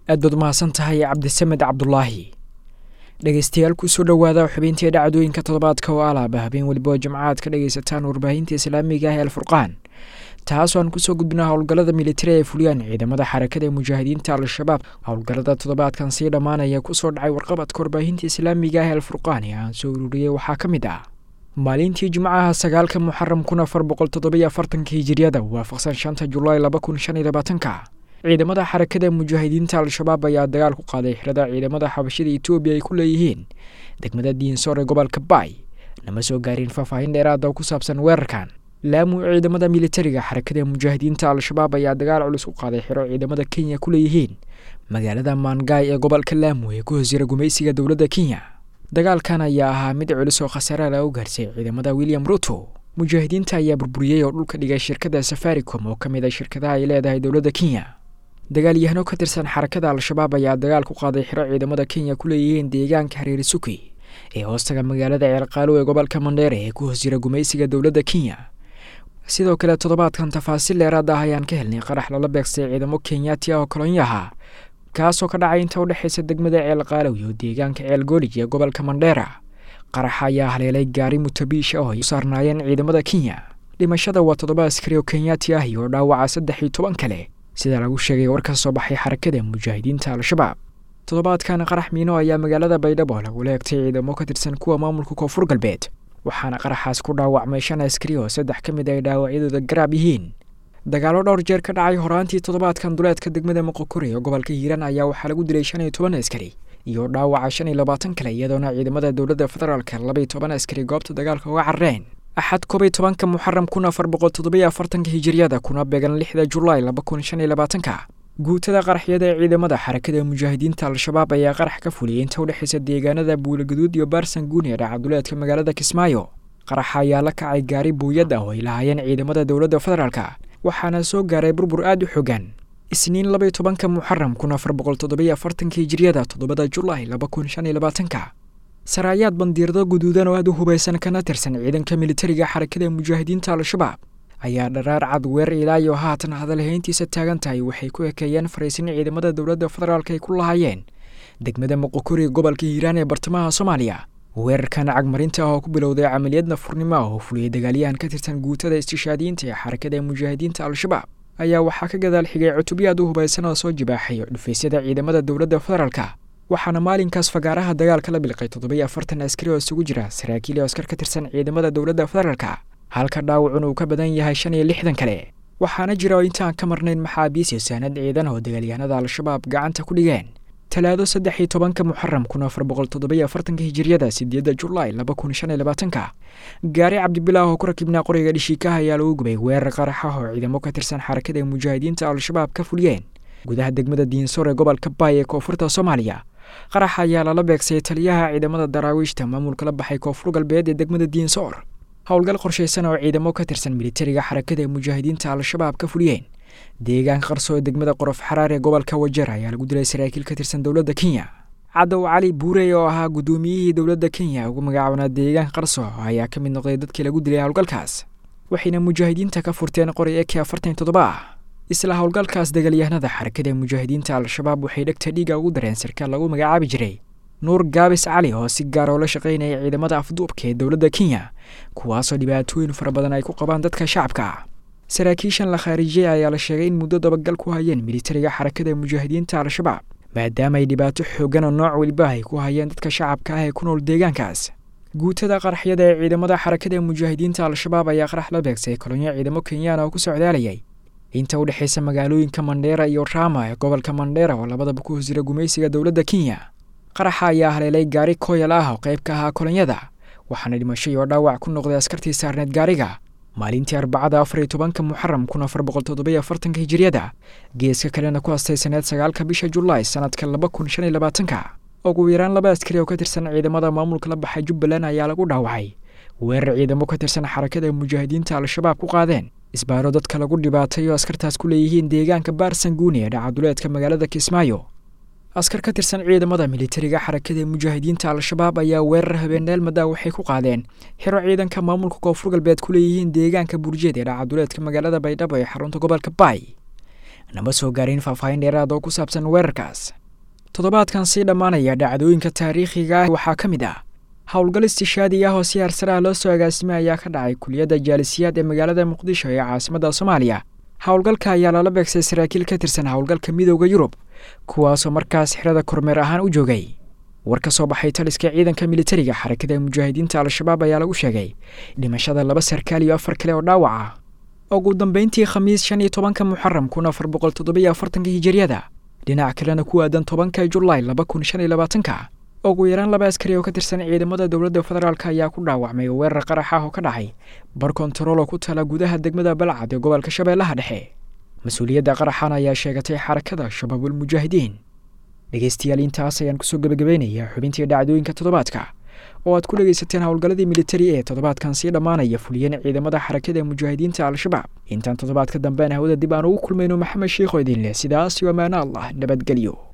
aad baad umahadsan tahay cabdisamed cabdulaahi dhegeystayaal kusoo dhowaada xubintii dhacdooyinka toddobaadka oo alaaba habeen weliba oo jimcaad ka dhegaysataan warbaahinta islaamiga ah ee alfurqaan taasoo aan kusoo gudbina howlgallada militari ee fuliyaan ciidamada xarakada ee mujaahidiinta al-shabaab howlgallada toddobaadkan sii dhammaanaya kusoo dhacay warqabadka warbaahinta islaamiga ah ee alfurqaan ee aan soo ururiyey waxaa ka mid ah maalintii jimcaha sagaalka muxaram kun afar boqol toddobiyo afartanka hijiriyada waafaqsan shanta julaay laba kun shan iyo labaatanka ciidamada xarakada mujaahidiinta al-shabaab ayaa dagaal ku qaaday xirada ciidamada xabashida etoobiya ay ku leeyihiin degmada diinsoor ee gobolka baay nama soo gaarin faahfaahin dheeraada oo ku saabsan weerarkan laamu ciidamada militariga xarakada mujaahidiinta al-shabaab ayaa dagaal culus ku qaaday xiro ciidamada kenya ku leeyihiin magaalada maangaay ee gobolka laamu ee ku hosjira gumaysiga dowladda kenya dagaalkan ayaa ahaa mid culus oo khasaare la u gaarsay ciidamada william ruto mujaahidiinta ayaa burburiyey oo dhulka dhigay shirkada safaricom oo ka mid a shirkadaha ay leedahay dowladda kenya dagaalyahano ka tirsan xarakada al-shabaab ayaa dagaal ku qaaday xiro ciidamada kenya ku leeyihiin deegaanka hareeri suki ee hoostaga magaalada ceelqaalow ee gobolka mandheere ee ku hoos jira gumaysiga dowladda kenya sidoo kale toddobaadkan tafaasiil dheeraad ah ayaan ka helnay qarax lala beegsay ciidamo kenyaati ah oo kolonyaha kaasoo ka dhacay inta udhexaysa degmada ceelqaalow iyo deegaanka ceelgoolij ee gobolka mandheera qaraxa ayaa haleelay gaari mutabiish ah oo ay u saarnaayeen ciidamada kenya dhimashada waa toddoba askari oo kenyaati ah iyo dhaawaca saddex iyo toban kale sida lagu sheegay war ka soo baxay xarakada mujaahidiinta al-shabaab toddobaadkan qarax miino ayaa magaalada baydhabo lagula egtay ciidamo ka tirsan kuwa maamulka koonfur galbeed waxaana qaraxaas ku dhaawacmay shan askari oo saddex ka mid ay dhaawacyadooda garaab yihiin dagaalo dhowr jeer ka dhacay horaantii toddobaadkan duleedka degmada moqokuri ee gobolka hiiraan ayaa waxaa lagu dilay shan iyo toban askari iyo dhaawaca shan iyo labaatan kale iyadoona ciidamada dowladda federaalka labaiyo toban askari goobta dagaalka uga carareen axad koobiyo tobanka muxaram kun afar boqol toddobiyo afartanka hijiriyada kuna beegan lixda julaay laba kun shan iyo labaatanka guutada qaraxyada ee ciidamada xarakada mujaahidiinta al-shabaab ayaa qarax ka fuliyay inta udhexaysa deegaanada buulaguduud iyo baarsanguun ee dhacaduleedka magaalada kismaayo qaraxa ayaa la kacay gaari buuyad ah oo ay lahaayeen ciidamada dowladda federaalka waxaana soo gaaray burbur aada u xogan isniin labaiyo tobanka muxaram kun afar boqol toddobiyo afartanka hijiriyada toddobada julaay laba kun shan iyo labaatanka saraayaad bandiirado guduudan oo aada u hubaysan kana tirsan ciidanka militariga xarakada mujaahidiinta al-shabaab ayaa dharaar cad weer ilaayo haatan hadalhayntiisa taagan tahay waxay ku ekeeyeen fariisin ciidamada dowladda federaalk ay ku lahaayeen degmada moqokuri gobolka hiiraan ee bartamaha soomaaliya weerarkan cagmarinta ah oo ku bilowday camaliyad nafurnimo ah oo fuliyey dagaalyahan ka tirsan guutada istishaadiyiinta ee xarakada mujaahidiinta al-shabaab ayaa waxaa ka gadaal xigay cutubyo aad u hubaysan oo soo jibaaxay dhufaysyada ciidamada dowladda federaalka waxaana maalinkaas fagaaraha dagaalka la bilqay toddobiyo afartan askari oo isugu jira saraakiil iyo askar ka tirsan ciidamada dowladda federaalka halka dhaawacun uu ka badan yahay shan iyo lixdan kale waxaana jira oo intaan ka marnayn maxaabiis iyo saanad ciidan oo dagaalyahanada al-shabaab gacanta ku dhigeen talaado saddex iyo tobanka muxaram kun afar boqol toddobiyo afartanka hijiriyada sideedda julaay laba kun shan iyo labaatanka gaari cabdibilaah oo ku rakibnaa qoriga dhishiikaha ayaa lagu gubay weerar qarax ah oo ciidamo ka tirsan xarakada mujaahidiinta al-shabaab ka fuliyeen gudaha degmada diinsoor ee gobolka baay ee koonfurta soomaaliya qaraxa ayaa lala beegsay taliyaha ciidamada daraawiishta maamulka la baxay koonfur galbeed ee degmada diinsoor howlgal qorshaysan oo ciidamo ka tirsan militariga xarakada mujaahidiinta al-shabaab ka fuliyeen deegaanka qarso ee degmada qorof xaraar ee gobolka wajeer ayaa lagu dilay saraakiil ka tirsan dowladda kenya cadow cali buurey oo ahaa guddoomiyihii dowladda kenya ugu magacaabnaa deegaanka qarso ayaa ka mid noqday dadkii lagu dilay howlgalkaas waxayna mujaahidiinta ka furteen qori eke afartan toddoba ah isla howlgalkaas dagaalyahanada xarakada mujaahidiinta al-shabaab waxay dhegta dhiiga ugu dareen sarkaal lagu magacaabi jiray nuur gaabis cali oo si gaar oo la shaqaynaya ciidamada afduubka ee dowladda kenya kuwaasoo dhibaatooyin fara badan ay ku qabaan dadka shacabka saraakiishan la khaarijiyey ayaa la sheegay in muddo dabagal ku hayeen militariga xarakada mujaahidiinta al-shabaab maadaama ay dhibaato xoogan oo nooc weliba ay ku hayeen dadka shacabka ah ee ku nool deegaankaas guutada qaraxyada ee ciidamada xarakada mujaahidiinta al-shabaab ayaa qarax la beegsay kolonyo ciidamo kenyaan oo ku socdaalayay inta u dhexaysa magaalooyinka mandheera iyo rama ee gobolka mandheera oo labadaba ku hosjira gumaysiga dowladda kenya qaraxa ayaa haleelay gaari kooyal ah oo qayb ka ahaa kolonyada waxaana dhimasho iyo dhaawac ku noqday askartii saarneed gaariga maalintii arbacada afar iyo tobanka muxaram kun afar boqol toddobiyo afartanka hijiriyada geeska kalena ku astaysaneed sagaalka bisha julaay sanadka laba kun shan iyo labaatanka ugu yaraan laba askari oo ka tirsan ciidamada maamulka la baxay jubbaland ayaa lagu dhaawacay weerar ciidamo ka tirsan xarakada mujaahidiinta al-shabaab ku qaadeen isbaaro dadka lagu dhibaatay oo askartaas ku leeyihiin deegaanka baarsanguuni ee dhacaduleedka magaalada kismaayo askar ka tirsan ciidamada militariga xarakada mujaahidiinta al-shabaab ayaa weerar habeeneel madaa waxay ku qaadeen xiro ciidanka maamulka koonfur galbeed ku leeyihiin deegaanka burjeed ee dhacaduleedka magaalada baydhabo ee xarunta gobolka baay nama soo gaarin faahfaahin dheeraad oo ku saabsan weerarkaas toddobaadkan sii dhammaanaya dhacdooyinka taariikhiga ah waxaa ka mid ah howlgal istishaadi ah oo si harsaraha loo soo agaasimay ayaa ka dhacay kuliyadda jaalisiyaad ee magaalada muqdisho ee caasimadda soomaaliya howlgalka ayaa lala beegsay saraakiil ka tirsan howlgalka midooda yurub kuwaasoo markaas xirada kormeer ahaan u joogay war ka soo baxay taliska ciidanka militariga xarakada mujaahidiinta al-shabaab ayaa lagu sheegay dhimashada laba sarkaal iyo afar kale oo dhaawac ah ugu dambeyntii khamiis shan iyo tobanka muxaram kun afar boqol toddobiyo afartanka hijiryada dhinac kalena ku aadan tobanka julaay laba kun shan iyo labaatanka ugu yaraan laba askari oo ka tirsan ciidamada dowladda federaalk ayaa ku dhaawacmay weerar qarax ah oo ka dhacay bar kontarool oo ku tala gudaha degmada balcad ee gobolka shabeellaha dhexe mas-uuliyadda qaraxan ayaa sheegatay xarakada shabaabul mujaahidiin dhegeystayaal intaas ayaan kusoo gebagabeynayaa xubintii dhacdooyinka toddobaadka oo aad ku dhegaysateen howlgalladii militari ee toddobaadkan sii dhammaanaya fuliyeen ciidamada xarakada mujaahidiinta al-shabaab intaan toddobaadka dambean hawada dib aan ugu kulmayno maxamed sheikho idin leh sidaas iyo ammaano allah nabadgelyo